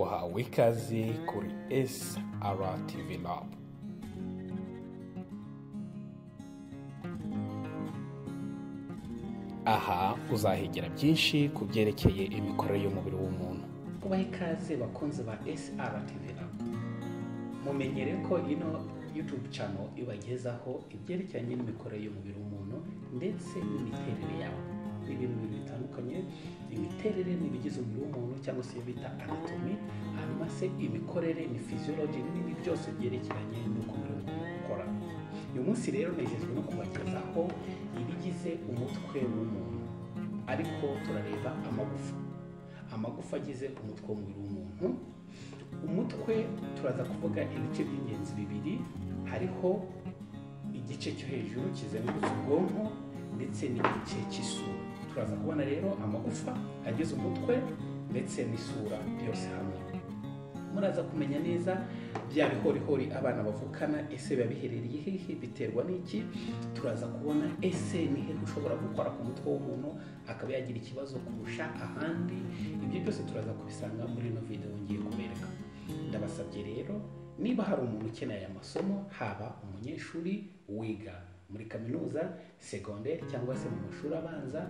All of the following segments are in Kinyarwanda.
uhawe ikaze kuri SRTV Lab aha uzahegera byinshi ku byerekeye imikorere y'umubiri w'umuntu ubaha ikaze bakunzi ba SRTV Lab mumenyere ko ino YouTube channel ibagezaho ibyerekeranye n'imikorere y'umubiri w'umuntu ndetse n'imiterere yawo ni ibintu bibiri bitandukanye imiterere ni ibigize umubiri w'umuntu cyangwa se bita anatomy hanyuma se imikorere ni physiology n'ibindi byose byerekeranye n'uko umubiri w'umuntu ukora uyu munsi rero nejejwe no kubagezaho ibigize umutwe w'umuntu ariko turareba amagufa amagufa agize umutwe w'umubiri w'umuntu umutwe turaza kuvuga ibice by'ingenzi bibiri hariho igice cyo hejuru kizengurutse ubwonko ndetse n'igice cy'isura turaza kubona rero amagufa agize umutwe ndetse n'isura byose hamwe muraza kumenya neza bya bihorihori abana bavukana ese biba biherereye hehe biterwa n'iki turaza kubona ese ni hehe ushobora gukora ku mutwe w'umuntu akaba yagira ikibazo kurusha ahandi ibyo byose turaza kubisanga muri ino videwo ngiye kubereka ndabasabye rero niba hari umuntu ukeneye aya masomo haba umunyeshuri wiga muri kaminuza segonderi cyangwa se mu mashuri abanza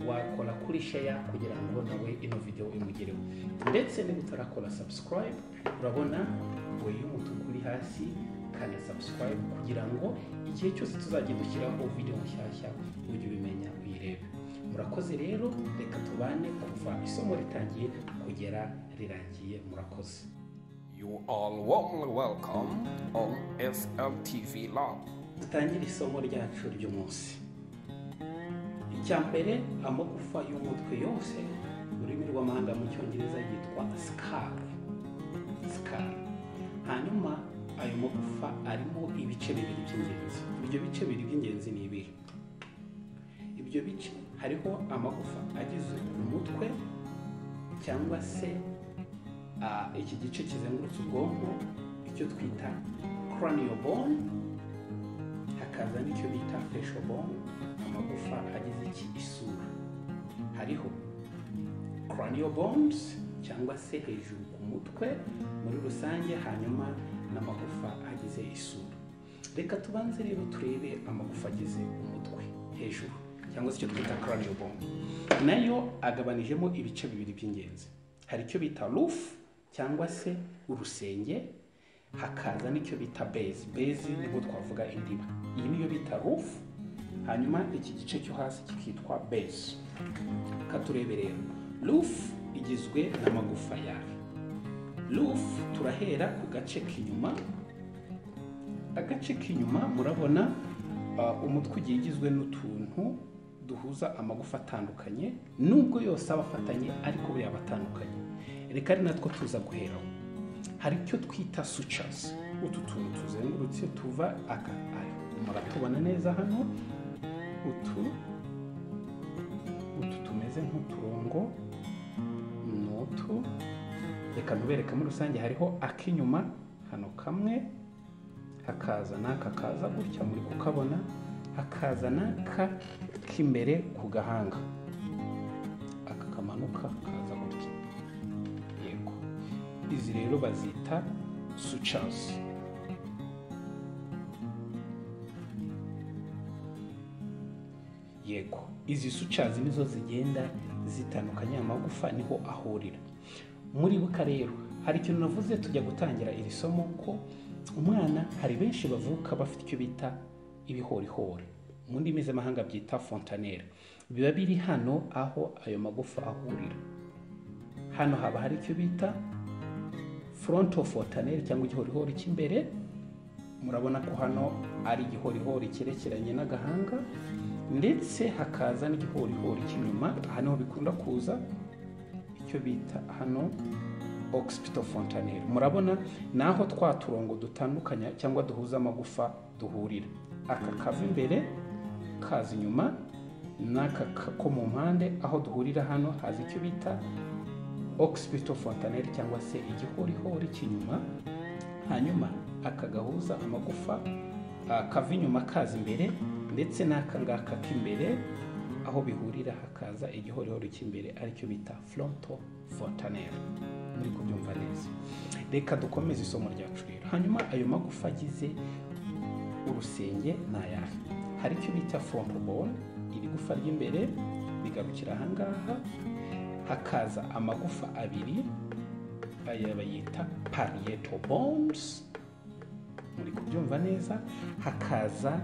wakora kuri sheya kugira ngo nawe ino videwo imugereho ndetse niba utarakora sabusikarayibu urabona we y'umutuku uri hasi kanda sabusikarayibu kugira ngo igihe cyose tuzajya dushyiraho videwo nshyashya ujye ubimenya uyirebe murakoze rero reka tubane kuva isomo ritangiye kugera rirangiye murakoze You are warmly welcome on SLTV Lab dutangire isomo ryacu ry'umunsi icya mbere amagufa y'umutwe yose mu rurimi rw'amahanga mu cyongereza yitwa sikari sikari hanyuma ayo magufa arimo ibice bibiri by'ingenzi ibyo bice bibiri by'ingenzi ni ibihe ibyo bice hariho amagufa agize umutwe cyangwa se ah, iki gice kizengurutse ubwonko icyo twita cranial bone hakaza n'icyo bita facial bone amagufa agize iki isura hariho cranial bones cyangwa se hejuru ku mutwe muri rusange hanyuma n'amagufa agize isura reka tubanze rero turebe amagufa agize umutwe hejuru cyangwa se icyo twita cranial bone nayo agabanijemo ibice bibiri by'ingenzi hari icyo bita roof cyangwa se urusenge hakaza n'icyo bita base base nibwo twavuga indiba iyi niyo bita roof hanyuma iki gice cyo hasi kikitwa base katurebe rero roof igizwe n'amagufa yayo roof turahera ku gace k'inyuma agace k'inyuma murabona uh, umutwe ugiye ugizwe n'utuntu duhuza amagufa atandukanye nubwo yose aba afatanye ariko buriya aba atandukanye reka ari natwo tuza guheraho hari icyo twita sucasi utu tuntu tuzengurutse tuva aka ari muratubona neza hano utu utu tumeze nk'uturongo ni utu reka ntubereke muri rusange hariho ak'inyuma hano kamwe hakaza n'aka kaza gutya muri kukabona hakaza n'aka k'imbere ku gahanga aka kamanuka kaza gutya yego izi rero bazita sucasi yego izi sucazi nizo zigenda zitandukanya amagufa niho ahurira muribuka rero hari ikintu navuze tujya gutangira iri somo ko umwana hari benshi bavuka bafite icyo bita ibihorihori mu ndimi z'amahanga byita fontanere biba biri hano aho ayo magufa ahurira hano haba hari icyo bita foronto fontanere cyangwa igihorihori cy'imbere murabona ko hano ari igihorihori cyerekeranye n'agahanga ndetse hakaza n'igihorihori cy'inyuma aha niho bikunda kuza icyo bita hano ogisipito fontanere murabona ni aho twa turongo dutandukanya cyangwa duhuza amagufa duhurira aka kava imbere kaza inyuma n'aka ka- ko mu mpande aho duhurira hano haza icyo bita ogisipito fontanere cyangwa se igihorihori cy'inyuma hanyuma aka gahuza amagufa ah, kava inyuma kaza imbere ndetse n'aka ngaka k'imbere aho bihurira hakaza igihorihori cy'imbere aricyo bita foronto fontanere muri kubyumva neza reka dukomeze isomo ryacu rero hanyuma ayo magufa agize urusenge ni ayahe hari icyo bita fompobone iri gufa ry'imbere rigarukira ahangaha hakaza amagufa abiri aya bayita parieto bones muri kubyumva neza hakaza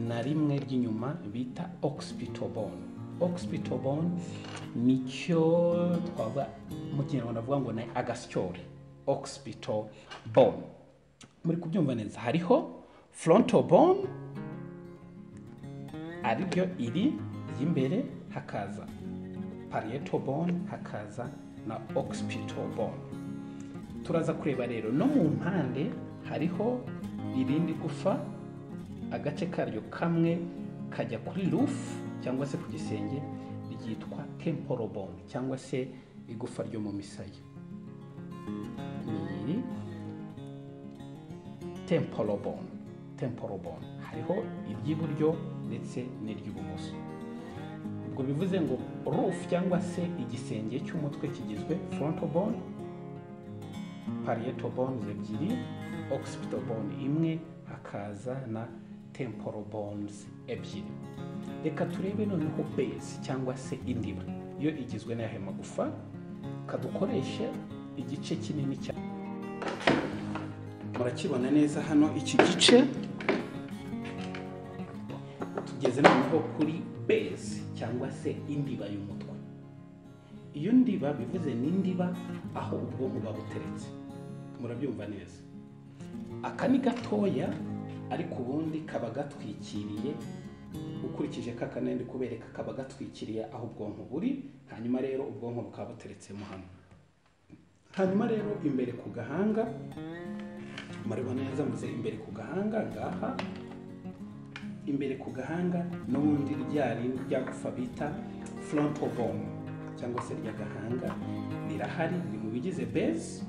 na rimwe ry'inyuma bita oxpital bone oxpital bone nicyo twavuga mu kinyarwanda avuga ngo ni agasyore oxpital bone muri kubyumva neza hariho frontal bone ariryo iri ry'imbere hakaza parietal bone hakaza na occipital bone turaza kureba rero no mu mpande hariho irindi gufa agace karyo kamwe kajya kuri roof cyangwa se ku gisenge ryitwa temporal bone cyangwa se igufa ryo mu misaya ni iri temporal bone temporal bone hariho iry'iburyo ndetse n'iry'ibumoso ubwo bivuze ngo roof cyangwa se igisenge cy'umutwe kigizwe frontal bone parietal bones ebyiri occipital bone imwe hakaza na temporal bones ebyiri reka turebe noneho base cyangwa se indiba yo igizwe n'ayahe magufa kadukoreshe igice kinini cyane murakibona neza hano iki gice tugeze noneho kuri base cyangwa se indiba y'umutwe iyo ndiba bivuze ni indiba aho ubwonko buba buteretse murabyumva neza aka ni gatoya ariko ubundi kaba gatwikiriye ukurikije kaka ndi kubereka kaba gatwikiriye aho ubwonko buri hanyuma rero ubwonko bukaba buteretsemo hamwe hanyuma rero imbere ku gahanga murabona neza mvuze imbere ku gahanga ngaha imbere ku gahanga n'ubundi rya rindi rya gufa bita frontal bone cyangwa se ry'agahanga rirahari riri mu bigize base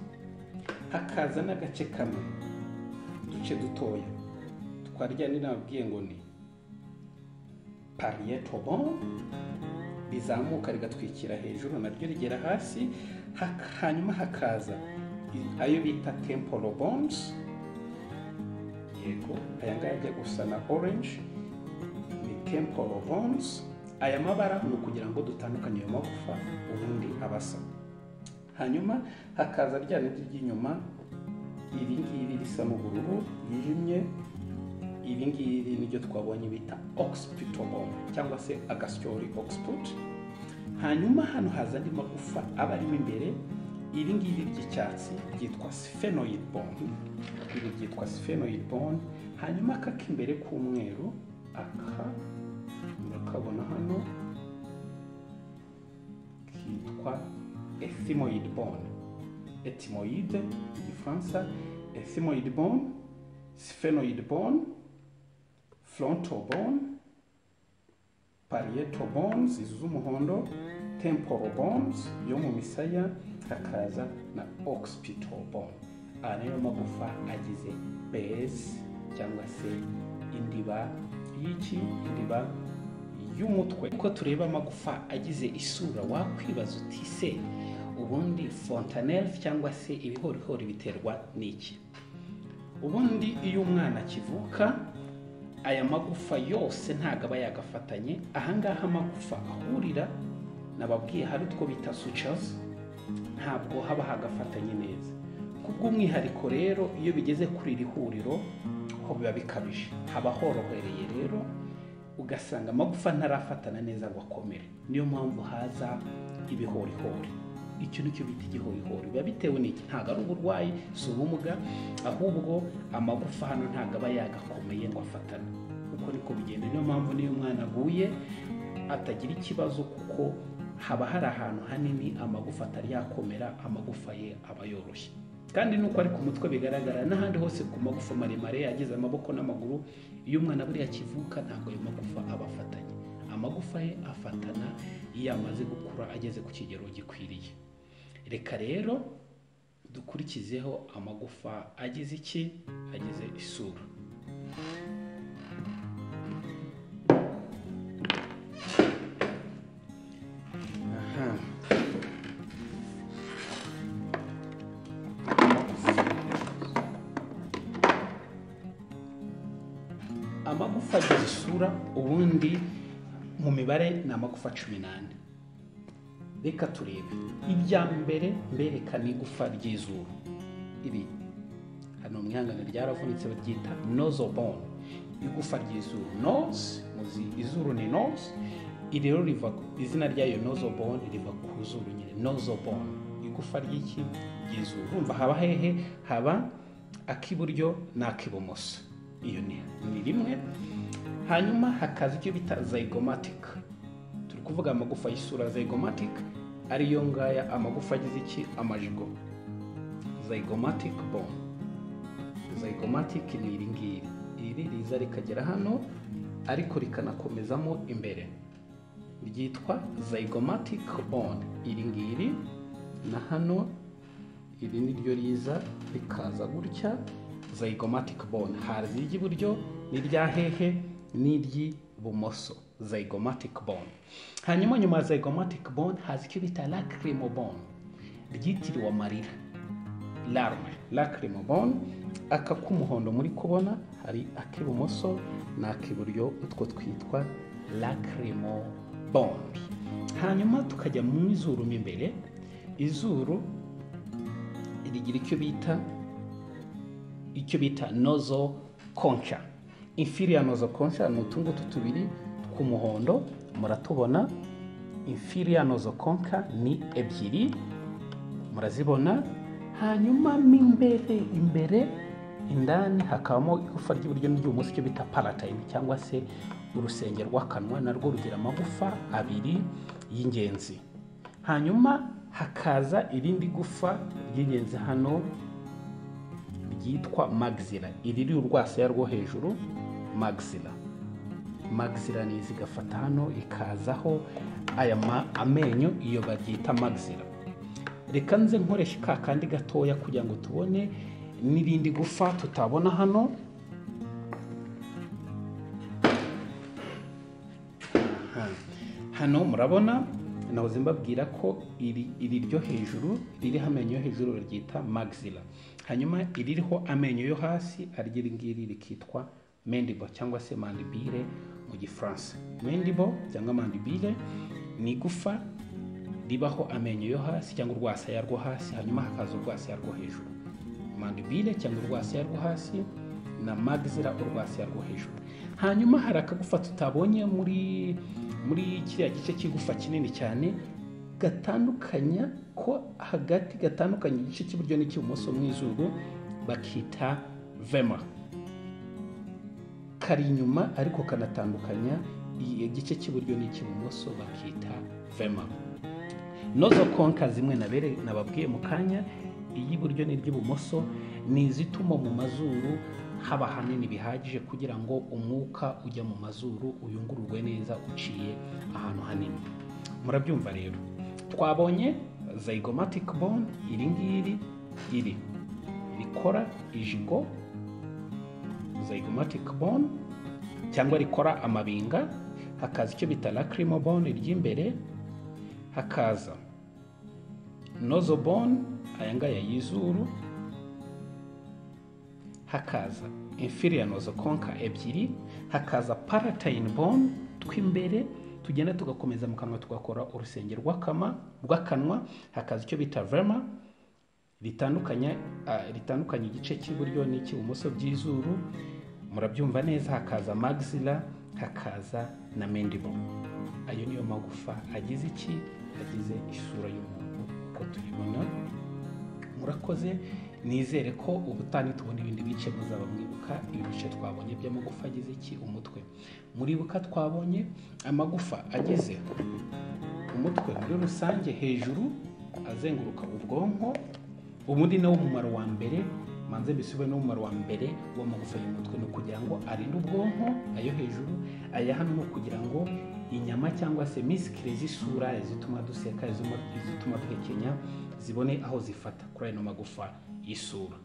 hakaza n'agace kamwe uduce dutoya twarya nababwiye ngo ni parietal bone rizamuka rigatwikira hejuru naryo rigera hasi hak- hanyuma hakaza i- ayo bita temporal bones yego aya ngaya ajya gusa na orange ni temporal bones aya mabara ni ukugira ngo dutandukanye ayo magufa ubundi abasa hanyuma hakaza rya rindi ry'inyuma iri ngiri risa n'ubururu ryijimye iri ngiri niryo twabonye bita occipital bone cyangwa se agasyori oxput hanyuma hano haza andi magufa aba arimo imbere iri ngiri ry'icyatsi ryitwa sphenoid bone iri ryitwa sphenoid bone hanyuma aka k'imbere k'umweru aka murakabona hano kitwa ethimoid bone ethimoid mu gifaransa ethimoid bone sphenoid bone frontal bone parietal bones izi z'umuhondo temporal bones yo mu misaya hakaza na occipital bone aya niyo magufa agize base cyangwa se indiba y'iki indiba y'umutwe uko tureba amagufa agize isura wakwibaza uti se ubundi fontanelle cyangwa se ibihorihori biterwa n'iki ubundi iyo umwana akivuka aya magufa yose ntabwo aba yagafatanye ahangaha amagufa ahurira nababwiye hari utwo bita sutures ntabwo haba hagafatanye neza kubw'umwihariko rero iyo bigeze kuri iri huriro ho biba bikabije haba horohereye rero ugasanga amagufa ntarafatana neza ngo akomere niyo mpamvu haza ibihorihori icyo ni cyo bita igihorihori biba bitewe n'iki ntabwo ari uburwayi si ubumuga ahubwo amagufa hano ntabwo aba yagakomeye ngo afatane uko niko bigenda niyo mpamvu n'iyo umwana aguye atagira ikibazo kuko haba hari ahantu hanini amagufa atari yakomera amagufa ye aba yoroshye kandi nuko ari ku mutwe bigaragara n'ahandi hose ku magufa maremare yagize amaboko n'amaguru iyo umwana buriya akivuka ntabwo ayo magufa aba afatanye amagufa ye afatana iyo amaze gukura ageze ku kigero gikwiriye reka rero dukurikizeho amagufa agize iki agize isura aha amagufa agira isura ubundi mu mibare ni amagufa cumi n'ane reka turebe ibya mbere mbereka ni igufa ry'izuru iri hano mu ihangane ryaravunitse baryita nozobone igufa ry'izuru noze muzi izuru ni noze iri rero riva izina ryayo nozobone riva ku zuru nyine nozobone igufa ry'iki ry'izuru urumva haba hehe haba ak'iburyo n'ak'ibumoso iyo ni ni rimwe hanyuma hakaza icyo bita zygomatic turi kuvuga amagufa y'isura zygomatic ariyo ngaya amagufa agize iki amajigo zygomatic bone zygomatic ni iri ngiri iri riza rikagera hano ariko rikanakomezamo imbere ryitwa zygomatic bone iri ngiri na hano iri ni ryo riza rikaza gutya zygomatic bone haza iry'iburyo n'irya hehe n'iry'ibumoso zygomatic bone hanyuma nyuma ya zygomatic bone haza icyo bita lacrimal bone ryitiriwe amarira larme lacrimal bone aka k'umuhondo muri kubona hari ak'ibumoso n'ak'iburyo utwo twitwa lacrimal bone hanyuma tukajya mu izuru mo imbere izuru rigira icyo bita icyo bita nozo konca infiriya nozo konca ni utu ngutu tubiri tw'umuhondo muratubona infiriya nozo konca ni ebyiri murazibona hanyuma mo imbere imbere indani hakabamo igufa ry'iburyo n'iry'ibumoso icyo bita palatine cyangwa se urusenge rw'akanwa narwo rugira amagufa abiri y'ingenzi hanyuma hakaza irindi gufa ry'ingenzi hano ryitwa magzira iri riri urwasaya rwo hejuru magzira magzira ni izi igafata hano ikazaho aya amenyo iyo baryita magzira reka nze nkoresha ka kandi gatoya kugira ngo tubone n'irindi gufa tutabona hano hano murabona nahoze mbabwira ko iri iri ryo hejuru ririho amenyo yo hejuru baryita magzira hanyuma iririho amenyo yo hasi aryo iri ngiri rikitwa mendibo cyangwa se mandibire mu gifaransa mendibo cyangwa mandibire ni igufa ribaho amenyo yo hasi cyangwa urwasaya rwo hasi hanyuma hakaza urwasaya rwo hejuru mandibire cyangwa urwasaya rwo hasi na magzira urwasaya rwo hejuru hanyuma hari akagufa tutabonye muri muri kiriya gice cy'igufa kinini cyane gatandukanya ko hagati gatandukanya igice cy'iburyo n'icy'ibumoso mu izuru bakita vema kari inyuma ariko kanatandukanya igice cy'iburyo n'icy'ibumoso bakita vema nozo konka zimwe nababwiye mu kanya iy'iburyo n'iry'ibumoso ni izituma mu mazuru haba hanini bihagije kugira ngo umwuka ujya mu mazuru uyungururwe neza uciye ahantu hanini murabyumva rero twabonye zygomatic bone iri ngiri iri rikora ijigo zygomatic bone cyangwa rikora amabinga hakaza icyo bita lacrimal bone ry'imbere hakaza nozo bone aya ngaya y'izuru hakaza inferior nozo konka ebyiri hakaza palatine bone tw'imbere tugenda tugakomeza mu kanwa tugakora urusenge rw'akanwa hakaza icyo bita verma ritandukanya ritandukanya igice cy'iburyo n'icy'ibumoso by'izuru murabyumva neza hakaza magzilla hakaza na mandible ayo niyo magufa agize iki agize isura y'umuntu uko tuyibona murakoze nizere ko ubutani tubona ibindi bice muzaba mwibuka ibice twabonye by'amagufa agize iki umutwe muribuka twabonye amagufa agize umutwe muri rusange hejuru azenguruka ubwonko ubundi nawo mumaro wa mbere manze mbisube n'umumaro wa mbere w'amagufa y'umutwe ni ukugira ngo arinde ubwonko ayo hejuru aya hano ni ukugira ngo inyama cyangwa se misikire z'isura izituma duseka izituma duhekenya zibone aho zifata kuri ayo magufa y'isura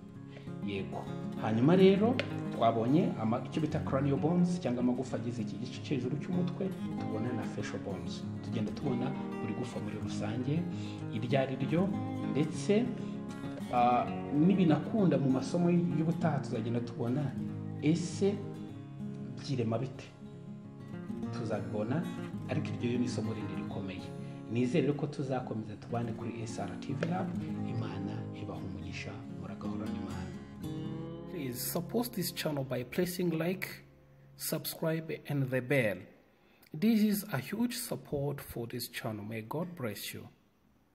yego hanyuma rero twabonye icyo bita cranial bones cyangwa amagufa agize iki gice cyo hejuru cy'umutwe tubona na facial bones tugenda tubona buri gufa muri rusange iryo ari ryo ndetse n'ibinakunda mu masomo y'ubutaha tuzagenda tubona ese byirema bite tuzabibona ariko iryo yo ni isomo rindi rikomeye nizere ko tuzakomeza tubane kuri SRTV Lab imana ibaha umugisha muragahorana imana Please support this channel by pressing like, subscribe, and the bell. This is a huge support for this channel. May God bless you.